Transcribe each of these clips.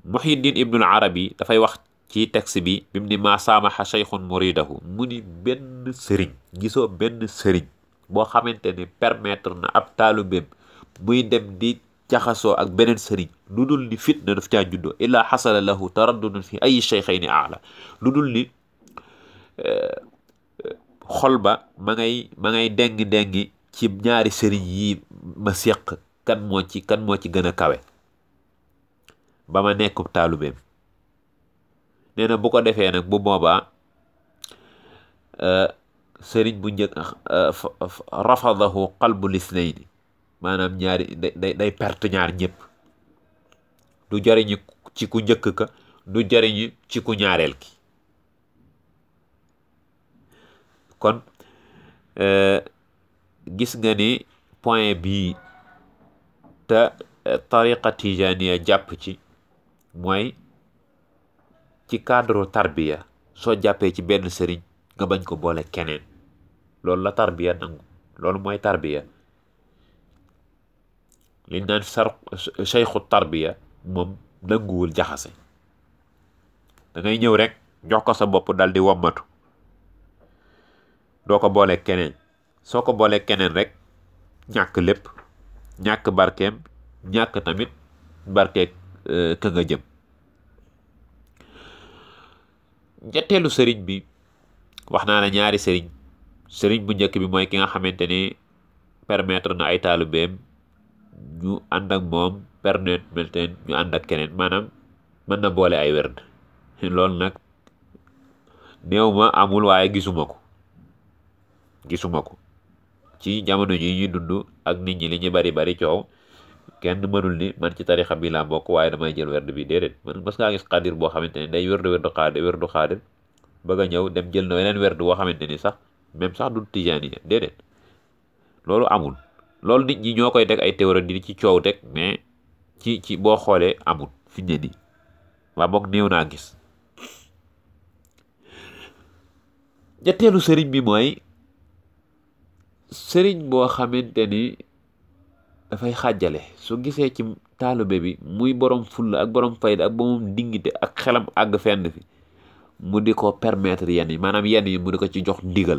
muhiddin ibnul arabi dafay wax ci texte bi bi mu ni maa saamaxa cheikhun muridahu mu ni benn sëriñ gisoo benn sëriñ boo xamante ne permettre na ab taalubeem muy dem di jaxasoo ak beneen sëriñ lu dul ni fitna daf caa juddoo illaa xasala lahu taraddudun fi ay cheikhayni aala lu dul ni xol ba ma ngay ma ngay dengi-dengi ci ñaari sëriñ yi ma séq kan moo ci kan moo ci gën a kawe ba ma nekkub taalubeem nee na bu ko defee nag bu boobaa sëriñ bu njëkk rafadahu qalbu lisnayni maanaam ñaari day day perte ñaar ñëpp du jariñu ci ku njëkk ka du jariñu ci ku ñaareel ki kon gis nga ni point bii te tariqa tijaniya jàpp ci mooy ci cadre tarbiya soo jàppee ci benn sëriñ nga bañ ko boole keneen loolu la tarbiya nangu loolu mooy tarbiya liñ naan sar cheikhu tarbiya moom nanguwul jaxase da ngay ñëw rek jox ko sa bopp dal di wommatu doo ko boole keneen soo ko boole keneen rek ñàkk lépp ñàkk barkeem ñàkk tamit barkeeg ka nga jëm ñetteelu sëriñ bi wax naa la ñaari sëriñ sëriñ bu njëkk bi mooy ki nga xamante ni permettre na ay taalubeem ñu ànd ak moom permettre ñu ànd ak keneen maanaam mën na boole ay werd loolu nag néew ma amul waaye gisuma ko gisuma ko ci jamono ji ñuy dund ak nit ñi li ñu bari bari coow kenn mënul ni man ci tarixa bi laa bokk waaye damay jël werd bi déedéet man mas ngaa gis xaadir boo xamante ne day werdu werdu xaadir werdu xaadir bëgg a ñëw dem jël na weneen werd boo xamante ni sax même sax du tijaaniya déedéet loolu amul loolu nit ñi ñoo koy teg ay théorie di ci coow teg mais ci ci boo xoolee amul fi ne nii waa boog néew naa gis ñetteelu sëriñ bi mooy sëriñ boo xamante ni dafay xàjjale su gisee ci taalube bi muy borom fulla ak borom fayda ak borom dingite ak xelam àgg fenn fi mu di ko permettre yenn yi maanaam yenn yi mu di ko ci jox ndigal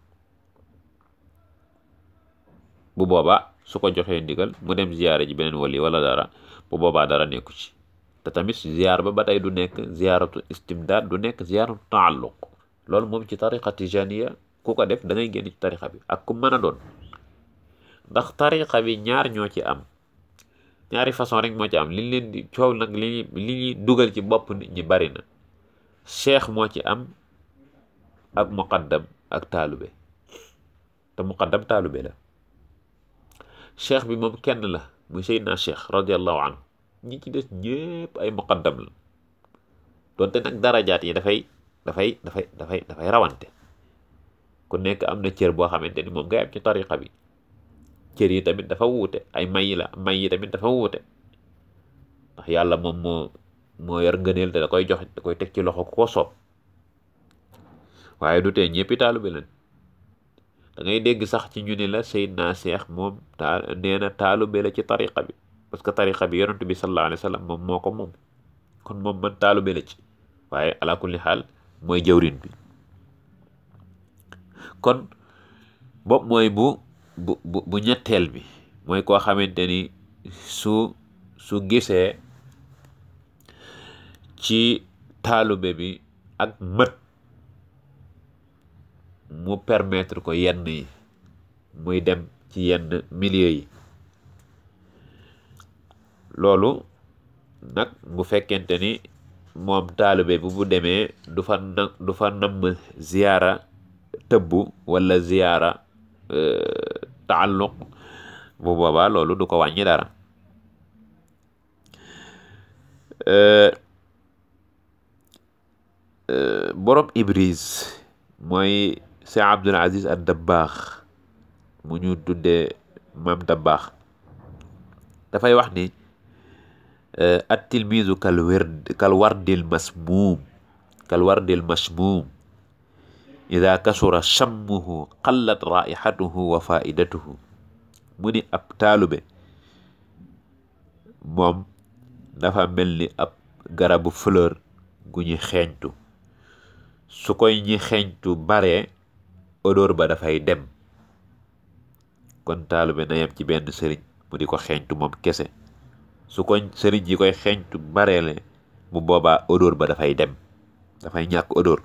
bu boobaa su ko joxee ndigal mu dem ziyaare ji beneen wali wala dara bu boobaa dara nekku ci te tamit ziyaar ba ba tey du nekk ziyaaratu istimdaad du nekk ziyaaratu taalluq loolu moom ci tariqa tijaniya ku ko def da ngay génn ci tariqa bi ak ku mën a doon ndax tariqa bi ñaar ñoo ci am ñaari façon rek moo ci am liñ leen di coow nag li li ñuy dugal ci bopp nit ñi bari na cheikh moo ci am ak muqaddam ak taalube te muqaddam taalube la cheikh bi moom kenn la muy seydina cheikh radiallahu anhu ñi ci des ñépp ay muqaddam la doonte nag darajaat yi dafay dafay dafay dafay dafay rawante ku nekk am na cër boo xamante ni moom ngay am ci tariqa bi cër yi tamit dafa wuute ay may yi la may yi tamit dafa wuute ndax yàlla moom moo moo yor ngëneel te da koy jox da koy teg ci loxo ku ko soob waaye du tee ñëppi taalube leen da ngay dégg sax ci ñu ne la Seydina Cheikh moom taa nee na taalube la ci tariqa bi parce que tariqa bi yonent bi sallallahu alayhi wa sallam moom moo ko moom kon moom man taalube la ci waaye ala kulli xaal mooy jëwrin bi kon bopp mooy bu bu bu bu ñetteel bi mooy koo xamante ni su su gisee ci taalube bi ak mët mu permettre ko yenn yi muy dem ci yenn milieu yi loolu nag bu fekkente ni moom taalube bi bu demee du fa na du fa namm ziyaara tëbbu wala ziyaara taalluq bu boobaa loolu du ko wàññi dara borom ibris mooy Cheikh Abdul Aziz ad Dabbaax mu ñu tuddee maam Dabbaax dafay wax ni at tilmisu kal werd kal wardil masmuum kal wardil masmuum ida kasura chammuhu qallat raihatuhu wa faidatuhu mu ni ab taalube moom dafa mel ni ab garabu fleur gu ñu xeeñtu su koy ñi xeeñtu bare odeur ba dafay dem kon taalibe na yem ci benn sëriñ mu di ko xeeñtu moom kese su ko sëriñ yi koy xeeñtu bareele bu boobaa odeur ba dafay dem dafay ñàkk odeur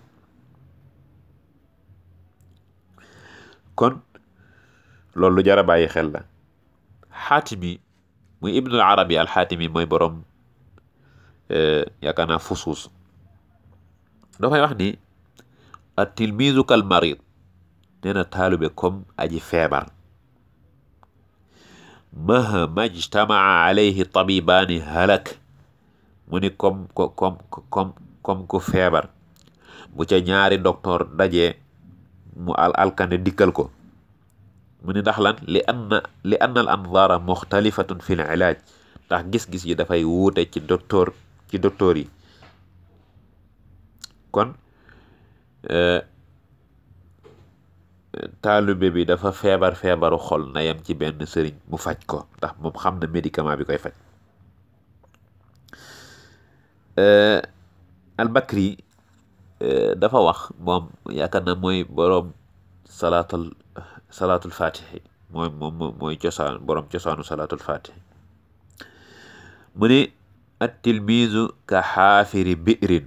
kon loolu lu jar a bàyyi xel la xaatimi muy ibnul arabi al xaatimi mooy borom yaakaar naa fusuus dafay wax ni at tilmiisu kal marid nee na taalibe comme aji feebar mahma ijtamaa alayhi tabibaani halak mu ni comme comme comme comme ku feebar bu ca ñaari docteur dajee mu al alkande dikkal ko mu ni ndax lan li anna li anna al anzaara muxtalifatun fi l ilaaj ndax gis-gis yi dafay wuute ci docteur ci docteur yi kon taalibe bi dafa feebar feebaru xol na yem ci benn sëriñ mu faj ko ndax moom xam na médicament bi koy faj albakri dafa wax moom yaakaar na mooy boroom salaatul salaatul fatixi mooy moom mooy cosaan boroom cosaanu salaatul fatixi mu ne at tilmiisu ka xaafiri bi'rin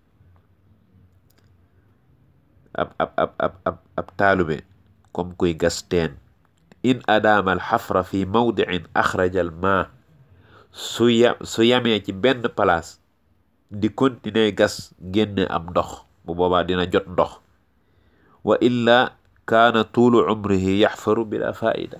ab ab ab ab ab ab taalube comme kuy gas teen in adaama al xafra fi mawdicin axraja al maa su ya su yamee ci benn place di continuer gas génne am ndox bu boobaa dina jot ndox wa illa kaana tuulu umrihi yaxfaru bila faida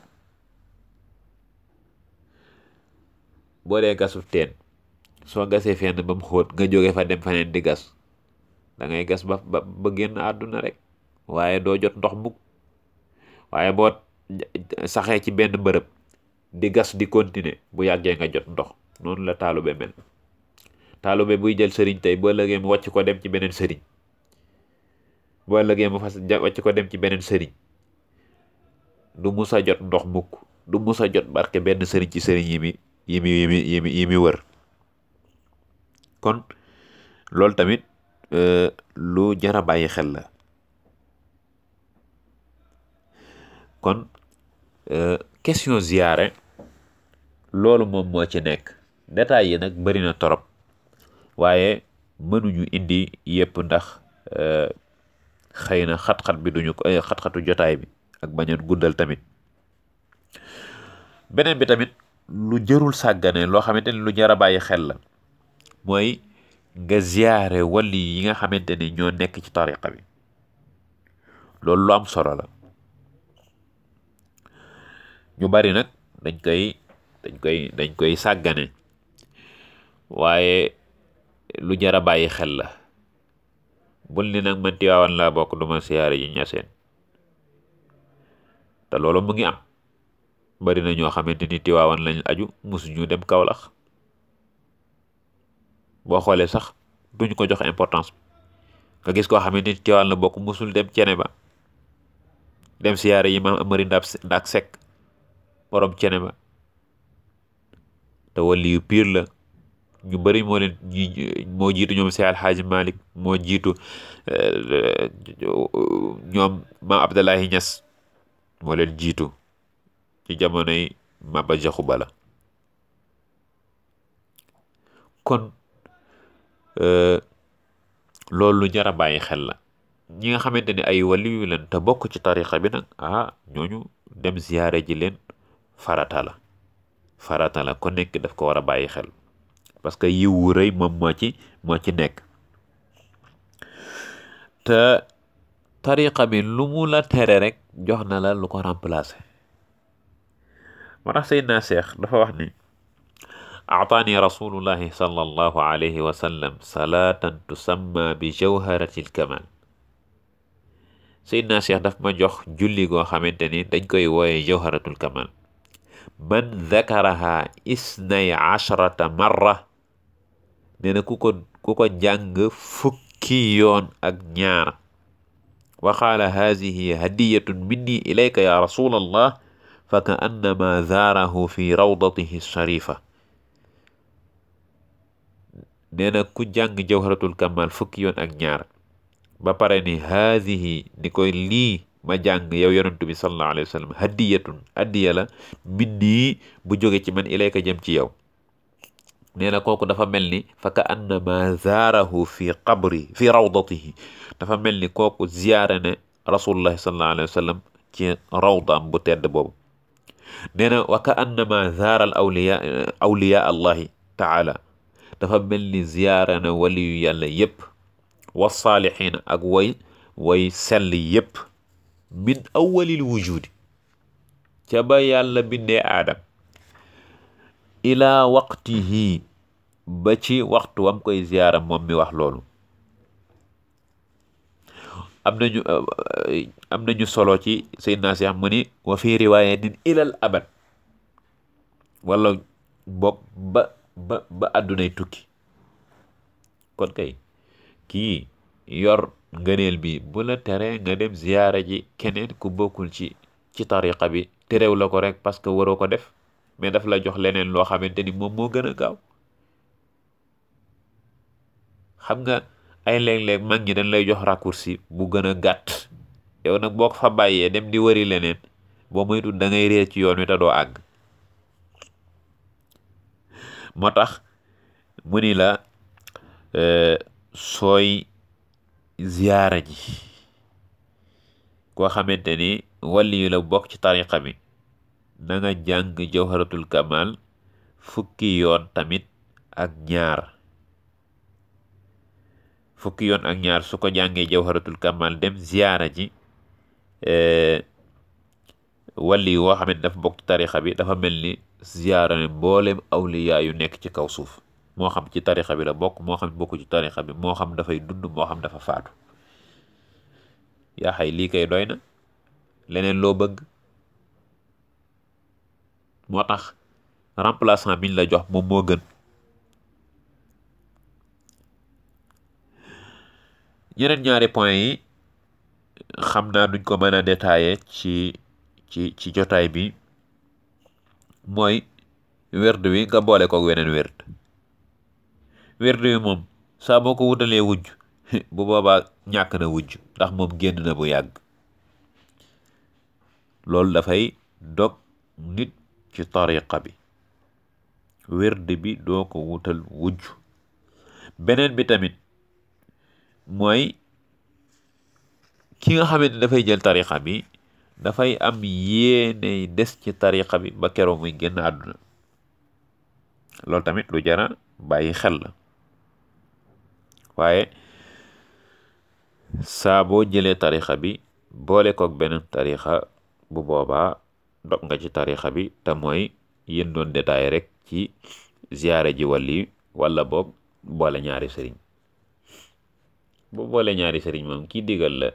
boo dee gasu teen soo gasee fenn ba mu xóot nga jóge fa dem faneen di gas da ngay gas ba ba ba génn àdduna rek waaye doo jot ndox mukk waaye boo saxee ci benn bërëb di gas di continuer bu yàggee nga jot ndox noonu la taalube mel taalube buy jël sëriñ tey boo ëllëgee mu wàcc ko dem ci beneen sëriñ boo ëllëgee mu fas wàcc ko dem ci beneen sëriñ du musa jot ndox mukk du musa jot barke benn sëriñ ci sëriñ yi mi yi mi yi mi yi mi yi mi wër kon loolu tamit lu jara bàyyi xel la kon question ziyaare loolu moom moo ci nekk détails yi nag bari na torop waaye mënuñu indi yépp ndax xëy na xat-xat bi duñu ko xat-xatu jotaay bi ak bañoon guddal tamit beneen bi tamit lu jërul sàggane loo xamante ni lu jar a bàyyi xel la mooy nga ziyaare wali yi nga xamante ni ñoo nekk ci tariqa bi loolu lu am solo la ñu bari nag dañ koy dañ koy dañ koy sàggane waaye lu jar a bàyyi xel la bul ni nag man Tiwaawan laa bokk duma siyaare yi ñaseen te loolu mu ngi am bari na ñoo xamante ni Tiwaawan lañ aju musuñu dem Kawlax boo xoolee sax duñ ko jox importance nga gis koo xamante ni Tiwaawan la bokk musul dem cene ba dem siyaare yi maam amari ndab ndak sekk borom cene ba te wali yu piir la ñu bari moo leen moo jiitu ñoom si alxaaji malik moo jiitu ñoom maam abdallahi ñas moo leen jiitu ci jamonoy Maba Jaxu Bala kon loolu lu jar a bàyyi xel la ñi nga xamante ne ay waliyu leen te bokk ci tariqa bi nag ah ñooñu dem ziyaare ji leen farata la farata la ko nekk daf ko war a bàyyi xel parce que yiw wu rëy moom moo ci moo ci nekk te tariqa bi lu mu la tere rek jox na la lu ko remplacer moo tax Seydina Cheikh dafa wax ni aataani rasulullahi sallallahu alayhi wa sallam salaatan tusamma bi jawharati lkamal Seydina Cheikh daf ma jox julli goo xamante ni dañ koy wooye jawharatul kamal man dakaraha isnay ashrata marra nee na ku ko ku ko jàng fukki yoon ak ñaar wa qaala haadihi hadiyatun minni ilayka ya rasulallah fa ka annama zaarahu fi rawdatihi sharifa nee na ku jàng jawharatul kamal fukki yoon ak ñaar ba pare ni haadihi ni koy lii ma jàng yow yonentu bi sallallahu alayhi wa sallam hadiyatun addiya la minni bu jóge ci man ilayka jëm ci yow nee na kooku dafa mel ni fa ka annama zaarahu fi qabri fi rawdatihi dafa mel ni kooku ziyaare ne rasulullahi sallallahu alayhi wa sallam ci rawdaam bu tedd boobu nee na wa ka annama zaara al awliya awliya allahi taala dafa mel ni ziyaare ne waliyu yàlla yépp wa saalixiina ak way way sell yépp min awalil wujudi ca ba yàlla bindee aadam ilaa waqtihi ba ci waxtu wam koy ziyaara moom mi wax loolu am nañu am nañu solo ci Seydina Seex mu ni wa fi riwaayatin ilal abad wala boog ba ba ba àddunay tukki kon kay kii yor ngëneel bi bu la tere nga dem ziyaara ji keneen ku bokkul ci ci tariqa bi terew la ko rek parce que waroo ko def mais daf la jox leneen loo xamante ni moom moo gën a gaaw xam nga ay léeg-léeg mag ñi dañ lay jox raccourci bu gën a gàtt yow nag boo ko fa bàyyee dem di wari leneen boo moytul da ngay réer ci yoon wi te doo àgg moo tax mu ni la sooy ziyaara ji koo xamante ni wàlli yu la bokk ci tariqa bi na nga jàng jawharatul kamal fukki yoon tamit ak ñaar fukki yoon ak ñaar su ko jàngee jawharatul kamal dem ziyaara ji wàlli yu woo xamante dafa bokk ci tariqa bi dafa mel ni ziyaara ne mboolem awliya yu nekk ci kaw suuf moo xam ci tarixa bi la bokk moo xam bokku ci tarixa bi moo xam dafay dund moo xam dafa faatu yaa xay lii kay doy na leneen loo bëgg moo tax remplaçant biñ la jox moom moo gën ñeneen ñaari point yi xam naa duñ ko mën a détailler ci ci ci jotaay bi mooy werd wi nga boole ko weneen werd werd wi moom saa boo ko wutalee wujj bu boobaa ñàkk na wujj ndax moom génn na bu yàgg loolu dafay dog nit ci tariqa bi werd bi doo ko wutal wujj beneen bi tamit mooy ki nga xamante ne dafay jël tariqa bi dafay am yéene des ci tariqa bi ba keroog muy génn àdduna loolu tamit lu jara bàyyi xel la waaye saa boo jëlee tarixa bi boole koog beneen tarixa bu boobaa dog nga ci tarixa bi te mooy yéen doon détaillé rek ci ziyaare ji wàlli wala boog boole ñaari sëriñ bu boole ñaari sëriñ moom kii digal la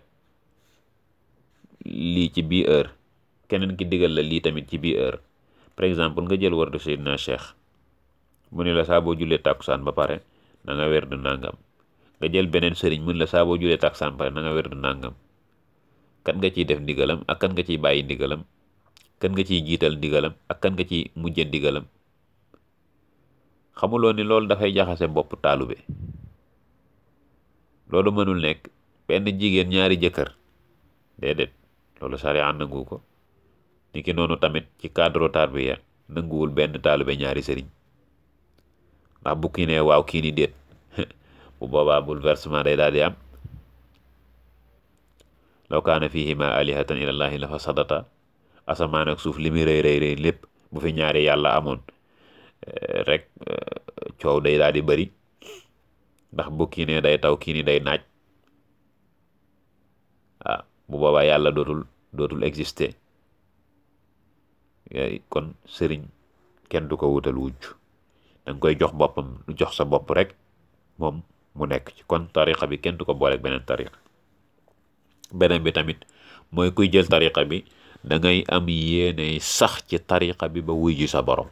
lii ci bii heure keneen ki digal la lii tamit ci bii heure par exemple nga jël wardu Seydina Cheikh mu ne la saa boo julee tàkkusaan ba pare na nga werd nangam nga jël beneen sëriñ mun la saa boo julee tàkkusaan ba pare na nga werd nangam kan nga ciy def ndigalam ak kan nga ciy bàyyi ndigalam kan nga ciy jiital ndigalam ak kan nga ciy mujje ndigalam xamuloo ni loolu dafay jaxase bopp taalube loolu mënul nekk benn jigéen ñaari jëkkër déedéet loolu sariya nangu ko ni ki noonu tamit ci cadre tarbiya nanguwul benn taalube ñaari sëriñ ndax bu kii ne waaw kii ni déet bu boobaa bouleversement day daal di am law kaana fihima alihatan ilallahi la fasadata asamaan ak suuf li muy rëy rëy rëy lépp bu fi ñaari yàlla amoon rek coow day daal di bëri ndax bu kii ne day taw kii ni day naaj ah bu boobaa yàlla dootul dootul exister kon sëriñ kenn du ko wutal wujj danga koy jox boppam jox sa bopp rek moom mu nekk ci kon tariqa bi kenn du ko booleeg beneen tariqa beneen bi tamit mooy kuy jël tariqa bi da ngay am yéene sax ci tariqa bi ba wuy ji sa borom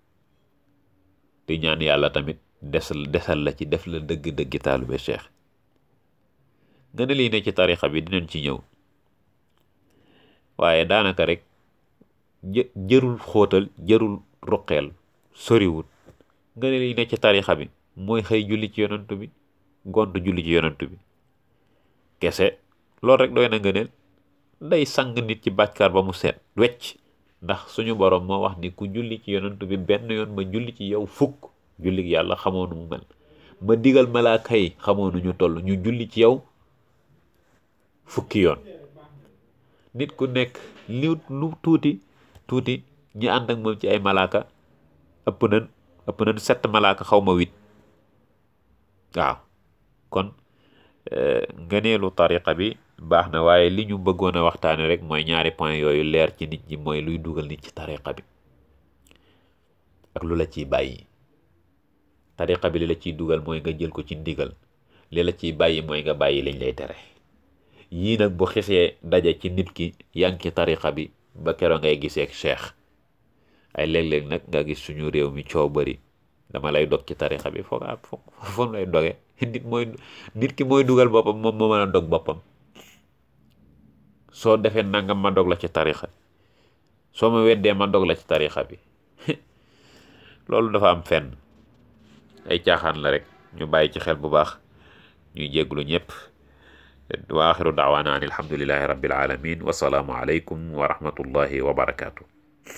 di ñaan yàlla tamit desal desal la ci def la dëgg-dëggi taalube cheikh nga ne lii ne ci tariqa bi dinañ ci ñëw waaye daanaka rek jë jërul xóotal jërul ruqeel soriwut nga ne lii ne ci tarixa bi mooy xëy julli ci yonantu bi gont julli ci yonantu bi kese loolu rek doy na ngëneel day sang nit ci bàkkaar ba mu seet wecc ndax suñu borom moo wax ni ku julli ci yonantu bi benn yoon ma julli ci yow fukk julli yàlla xamoo nu mu mel ma digal malaaka yi xamoo nu ñu toll ñu julli ci yow fukki yoon nit ku nekk li lu tuuti tuuti ñi ànd ak moom ci ay malaaka ëpp nañ ëpp nañ sept malaaka xaw ma huit waaw kon ngëneelu tariqa bi baax na waaye li ñu bëggoon a waxtaane rek mooy ñaari point yooyu leer ci nit ñi mooy luy dugal nit ci tariqa bi ak lu la ciy bàyyi tariqa bi li la ciy dugal mooy nga jël ko ci ndigal li la ciy bàyyi mooy nga bàyyi liñ lay tere yii nag bu xisee daje ci nit ki yaa ngi ci tariqa bi ba keroog ngay gisee ak cheikh ay léeg-léeg nag nga gis suñu réew mi coow bëri dama lay dog ci tariqa bi foog ak foog foog lay doge nit mooy nit ki mooy dugal boppam moom moo mën a dog boppam soo defee nangam ma dog la ci tariqa soo ma weddee ma dog la ci tariqa bi loolu dafa am fenn ay caaxaan la rek ñu bàyyi ci xel bu baax ñuy jégglu ñëpp wa axiru daawaana an alhamdulillahi rabbil alamin wasalaamu aleykum wa rahmatullahi wa barakaatu